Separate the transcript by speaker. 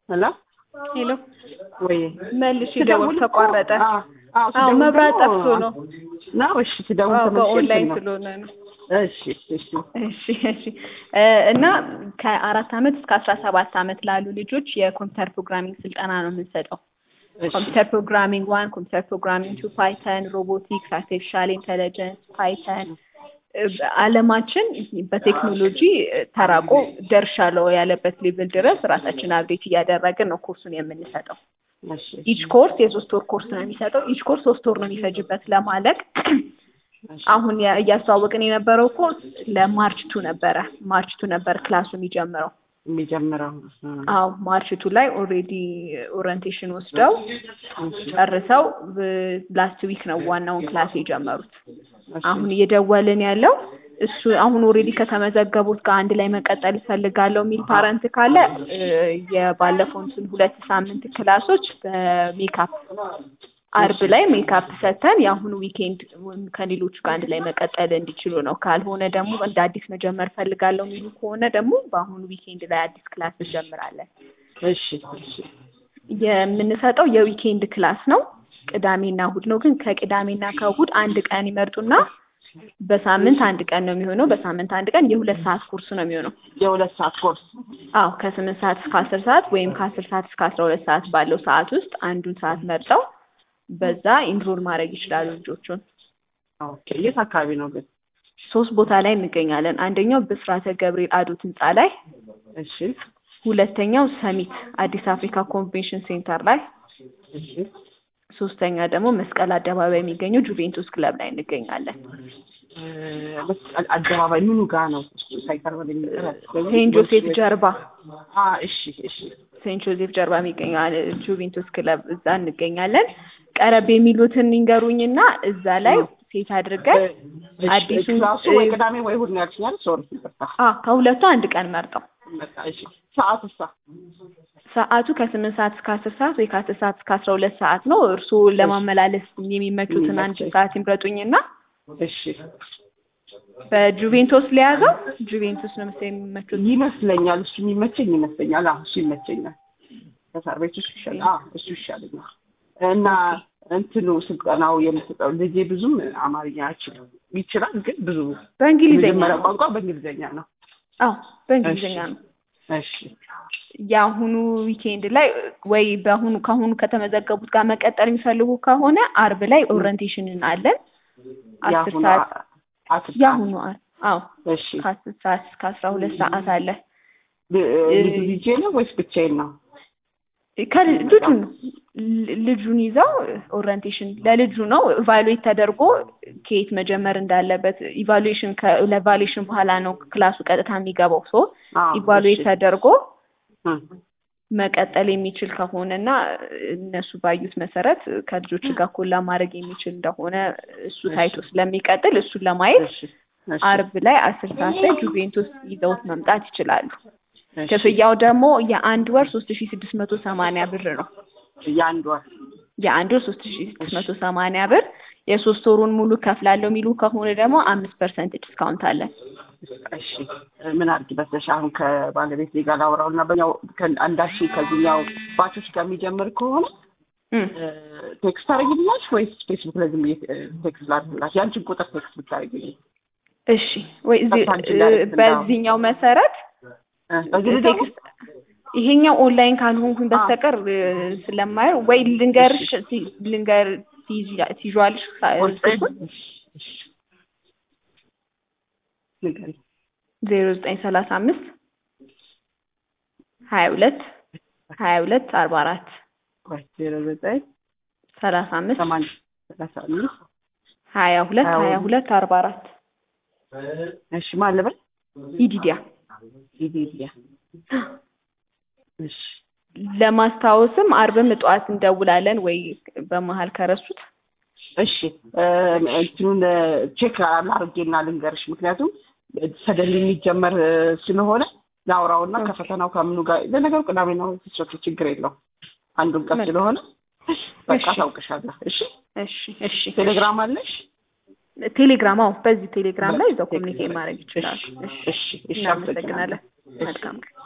Speaker 1: ሄሎ
Speaker 2: ሄሎ
Speaker 1: ወይ
Speaker 2: መልሽ ደወል ተቋረጠ።
Speaker 1: አዎ አዎ
Speaker 2: አዎ
Speaker 1: ስደውል
Speaker 2: መብራት
Speaker 1: ደግሞ-
Speaker 2: ጠፍቶ ነው።
Speaker 1: ነው እሺ ስደውል
Speaker 2: አዎ
Speaker 1: ተመልሼ
Speaker 2: በኦንላይን
Speaker 1: እንትን ነው።
Speaker 2: ስለሆነ ነው።
Speaker 1: እሺ እሺ
Speaker 2: እሺ እሺ እ እና ከአራት አመት እስከ አስራ ሰባት አመት ላሉ ልጆች የኮምፒውተር ፕሮግራሚንግ ስልጠና ነው የምንሰጠው።
Speaker 1: እሺ
Speaker 2: ኮምፒውተር ፕሮግራሚንግ ዋን፣ ኮምፒውተር ፕሮግራሚንግ ቱ፣ ፓይተን፣ ሮቦቲክስ፣ አርቲፊሻል ኢንተለጀንስ፣ ፓይተን አለማችን በቴክኖሎጂ ተራቆ ደርሻለሁ ያለበት ሌቭል ድረስ ራሳችን አብዴት እያደረግን ነው ኮርሱን የምንሰጠው።
Speaker 1: እሺ
Speaker 2: ኢች ኮርስ የሶስት ወር ኮርስ ነው የሚሰጠው። ኢች ኮርስ ሶስት ወር ነው የሚፈጅበት ለማለቅ።
Speaker 1: እሺ
Speaker 2: አሁን ያ- እያስተዋወቅን የነበረው ኮርስ ለማርች ቱ ነበረ። ማርች ቱ ነበር ክላሱ የሚጀምረው።
Speaker 1: የሚጀምረው እ፣
Speaker 2: አዎ ማርች ቱ ላይ ኦልሬዲ ኦሪየንቴሽን ወስደው ጨርሰው ላስት ዊክ ነው ዋናውን ክላስ የጀመሩት።
Speaker 1: እሺ
Speaker 2: አሁን እየደወልን ያለው እሱ አሁን ኦልሬዲ ከተመዘገቡት ጋር አንድ ላይ መቀጠል እፈልጋለሁ የሚል ፓረንት ካለ እ፣ የባለፈውን ሁለት ሳምንት ክላሶች በሜካፕ አርብ ላይ ሜካፕ ሰተን የአሁኑ ዊኬንድ ከሌሎቹ ጋር አንድ ላይ መቀጠል እንዲችሉ ነው። ካልሆነ ደግሞ እንደ አዲስ መጀመር ፈልጋለሁ የሚሉ ከሆነ ደግሞ በአሁኑ ዊኬንድ ላይ አዲስ ክላስ እንጀምራለን።
Speaker 1: እሺ እሺ
Speaker 2: የምንሰጠው የዊኬንድ ክላስ ነው። ቅዳሜና እሁድ ነው። ግን ከቅዳሜና ከእሁድ አንድ ቀን ይመርጡና በሳምንት አንድ ቀን ነው የሚሆነው። በሳምንት አንድ ቀን የሁለት ሰዓት ኮርስ ነው የሚሆነው።
Speaker 1: የሁለት ሰዓት ኮርስ
Speaker 2: አዎ ከስምንት ሰዓት እስከ አስር ሰዓት ወይም ከአስር ሰዓት እስከ አስራ ሁለት ሰዓት ባለው ሰዓት ውስጥ አንዱን ሰዓት መርጠው በዛ ኢንሮል ማድረግ ይችላሉ ልጆቹን።
Speaker 1: ኦኬ የት አካባቢ ነው ግን
Speaker 2: ሶስት ቦታ ላይ እንገኛለን። አንደኛው ብስራተ ገብርኤል አዶት ህንፃ ላይ፣
Speaker 1: እሺ
Speaker 2: ሁለተኛው ሰሚት አዲስ አፍሪካ ኮንቬንሽን ሴንተር ላይ፣
Speaker 1: እሺ
Speaker 2: ሶስተኛ ደግሞ መስቀል አደባባይ የሚገኘው ጁቬንቱስ ክለብ ላይ እንገኛለን።
Speaker 1: እ፣ መስቀል አደባባይ ምኑ ጋር ነው ሳይቀር ወደ
Speaker 2: ሴንት ጆሴፍ ጀርባ
Speaker 1: አ እሺ እሺ
Speaker 2: ሴንት ጆሴፍ ጀርባ የሚገኘው ጁቬንቱስ ክለብ እዛ እንገኛለን። ቀረብ የሚሉትን ይንገሩኝና እዛ ላይ ሴት አድርገን
Speaker 1: እሺ፣
Speaker 2: አዲሱ
Speaker 1: ክላሱ ወይ ቅዳሜ ወይ እሑድ ነው ያልሽኛል ሶሪ ይቅርታ
Speaker 2: አ ከሁለቱ አንድ ቀን መርጠው
Speaker 1: በቃ እሺ ሰዓቱሳ
Speaker 2: ሰዓቱ ከስምንት ሰዓት እስከ አስር ሰዓት ወይ ከአስር ሰዓት እስከ አስራ ሁለት ሰዓት ነው። እርስዎ ለማመላለስ የሚመቹትን አንድ
Speaker 1: የሚመቸኝ።
Speaker 2: ሰዓት ይምረጡኝና
Speaker 1: እሺ
Speaker 2: በጁቬንቶስ ሊያዘው ጁቬንቶስ ነው መሰለኝ የሚመቹት።
Speaker 1: ይመስለኛል እሱ የሚመቸኝ ይመስለኛል አዎ እሱ ይመቸኛል ከሳር ቤት እሱ ይሻላል አዎ እሱ ይሻለኛል እና እንትኑ ስልጠናው የምትሰጠው ልጄ ብዙም አማርኛ አይችልም ይችላል ግን ብዙ
Speaker 2: በእንግሊዝኛ
Speaker 1: የመጀመሪያ
Speaker 2: ነው።
Speaker 1: ቋንቋ በእንግሊዝኛ ነው
Speaker 2: አዎ በእንግሊዝኛ
Speaker 1: እሺ።
Speaker 2: ነው።
Speaker 1: እሺ
Speaker 2: የአሁኑ ዊኬንድ ላይ ወይ በአሁኑ ከአሁኑ ከተመዘገቡት ጋር መቀጠል የሚፈልጉ ከሆነ አርብ ላይ ኦሪየንቴሽን አለን አስር
Speaker 1: የአሁኑ
Speaker 2: ሰዓት
Speaker 1: አ- አስር ሰዓት
Speaker 2: የአሁኑ አር- አዎ
Speaker 1: እሺ
Speaker 2: ከአስር ሰዓት እስከ አስራ ሁለት ሰዓት አለ።
Speaker 1: ል- ልጁ ልጄ ነው ወይስ ብቻዬን ነው
Speaker 2: ከል- ልጁን ነው ል- ልጁን ይዘው ኦሪየንቴሽን ለልጁ ነው ኢቫሉዌት ተደርጎ ከየት መጀመር እንዳለበት ኢቫሉዌሽን ለኢቫሉዌሽን በኋላ ነው ክላሱ ቀጥታ የሚገባው ሶ
Speaker 1: አዎ
Speaker 2: ኢቫሉዌት
Speaker 1: እሺ
Speaker 2: ተደርጎ
Speaker 1: እ፣
Speaker 2: መቀጠል የሚችል ከሆነ እና እነሱ ባዩት መሰረት ከልጆች ጋር ኮላ ማድረግ የሚችል እንደሆነ እሱ ታይቶ ስለሚቀጥል እሱን ለማየት
Speaker 1: እሺ እሺ
Speaker 2: አርብ ላይ አስር ሰዓት ላይ ጁቬንቱስ ይዘውት መምጣት ይችላሉ።
Speaker 1: እሺ።
Speaker 2: ክፍያው ደግሞ የአንድ ወር ሶስት ሺ ስድስት መቶ ሰማንያ ብር ነው።
Speaker 1: የአንድ ወር
Speaker 2: የአንድ ወር ሶስት ሺ ስድስት መቶ ሰማንያ ብር የሶስት ወሩን ሙሉ ከፍላለሁ የሚሉ ከሆነ ደግሞ አምስት ፐርሰንት ዲስካውንት አለን።
Speaker 1: እሺ ምን አድርጊ በተሻ አሁን ከባለቤት ጋር ላውራው እና በኛው አንዳችን ከዚህኛው ባቾች ጋር የሚጀምር ከሆነ
Speaker 2: እም።
Speaker 1: እ፣ ቴክስት ታደርጊልኛለሽ ወይስ ፌስቡክ ላይ ዝም ብዬ እ፣ ቴክስት ላድርግላሽ? የአንቺን ቁጥር ቴክስት ብታደርጊልኝ
Speaker 2: እሺ ወይ እዚህ
Speaker 1: ቀጥታ አንቺ እንዳደረግሽ እንዳው-
Speaker 2: በዚህኛው መሰረት
Speaker 1: እ፣ በዚህ ልደውል?
Speaker 2: ቴክስት ይሄኛው ኦንላይን ካልሆንኩኝ በስተቀር እ፣ ስለማየው ወይ ልንገርሽ ሲ- ልንገር ትይዣ- ትይዣዋለሽ
Speaker 1: ቁጥሬን?
Speaker 2: ስልኩን
Speaker 1: እሺ፣ እሺ። ንገሪኝ።
Speaker 2: ዜሮ ዘጠኝ ሰላሳ አምስት ሀያ ሁለት ሀያ ሁለት አርባ አራት
Speaker 1: ቆይ ዜሮ ዘጠኝ
Speaker 2: ሰላሳ አምስት
Speaker 1: ሰማንያ ሰላሳ አምስት
Speaker 2: ሀያ ሁለት
Speaker 1: ሀያ
Speaker 2: ሀያ
Speaker 1: ሁለት
Speaker 2: ሁለት አርባ አራት
Speaker 1: እሺ ማን ልበል?
Speaker 2: ኢዲዲያ
Speaker 1: ኢዲዲያ እሺ
Speaker 2: ለማስታወስም አርብም ጠዋት እንደውላለን ወይ በመሀል ከረሱት
Speaker 1: እሺ እ፣ እንትኑን ቼክ አድርጌና ልንገርሽ ምክንያቱም ሰደል የሚጀመር እ፣ ስለሆነ ላውራውና ከፈተናው ከምኑ ጋር ለነገሩ ቅዳሜ ነው ስሶች ችግር የለው አንዱን ቀን
Speaker 2: መልካም።
Speaker 1: ስለሆነ በቃ
Speaker 2: እሺ።
Speaker 1: ታውቅሻለሁ እሺ
Speaker 2: እሺ እሺ
Speaker 1: ቴሌግራም አለሽ
Speaker 2: ቴሌግራም አዎ በዚህ ቴሌግራም ላይ እዛው
Speaker 1: ቴሌግራም
Speaker 2: ኮሚኒኬት ማድረግ ይችላሉ
Speaker 1: እሺ እሺ እሺ
Speaker 2: እናመሰግናለን
Speaker 1: አመሰግናለሁ።
Speaker 2: መልካም ቀን